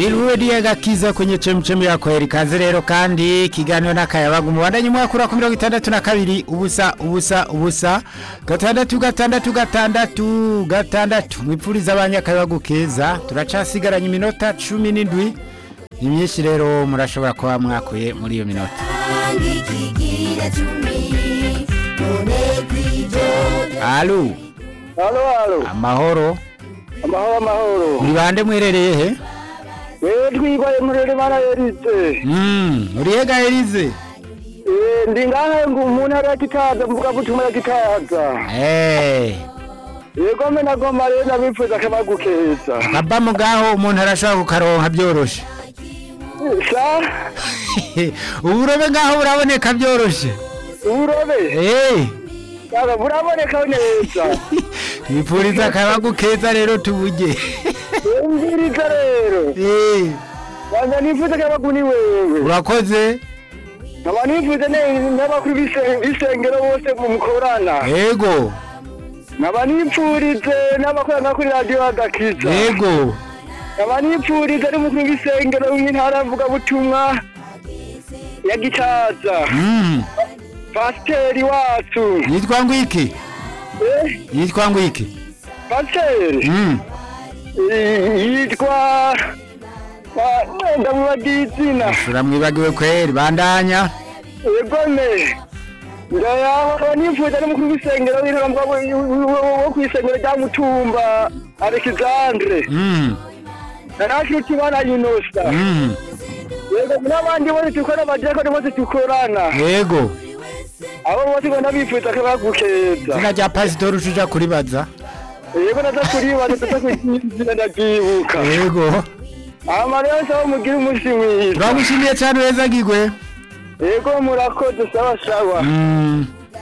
ni ruwe gakiza kwenye chemchemi ya kweli kazi rero kandi kiganiro n'akayabaga umubandanye mwakura ku mirongo itandatu na kabiri ubusa ubusa ubusa gatandatu gatandatu gatandatu gatandatu mwipfuriza abanyakayabagu keza turacasigaranye iminota cumi n'indwi ni myinshi rero murashobora kuba mwakuye muri iyo minota alo halo halo amahoro amahoro amahoro muri bande mwerereye he wewe twibaye murere mana yerize Mm, urihe ga Elize Eh, ndi ngahe ngo umuntu ari akitaza mvuga gutuma yakitaza Eh, yego me nagomba rero nabipfuza akabagu keza kaba mugaho umuntu arashobora kukaronka byoroshe sa uburobe ngaho buraboneka byoroshe uburobe Eh, yaba buraboneka neza bipfuriza akabagu keza rero tuburye umviriza rero Eh, wanda nifuza akabagu ni wewe urakoze nkaba nifuza ne- n'abakuru b'ise- b'isengero bose mukorana yego nkaba nipfurize n'abakorana kuri radiyo adakiza yego nkaba nipfurize n'umukuru w'isengero w'intara mvugabutumwa ya gicaza Mm, pasiteri wacu yitwa ngwiki Eh, yitwa ngwiki pasiteri Mm, Eh, yitwa wa- ndamubagiye izina uramwibagiwe kweri bandanya egome ndayaba nifuza n'umukuru w'isengero w'intara mvugabutumwa wo ku isengero rya mutumba alexandre Mm, narashuti bana yunosa mm, yego n'abandi bose dukora abadiyakoni bose dukorana yego abo bose ngo ndabifuza akabagukeza izina rya pasitori ucuja kuribaza yego naza kuribaza tuza kuzina ndabyibuka yego amarero nsaba mugire umunsi mwiza turagushimiye cyane weza gigwe yego murakoze sawa sawa Mm.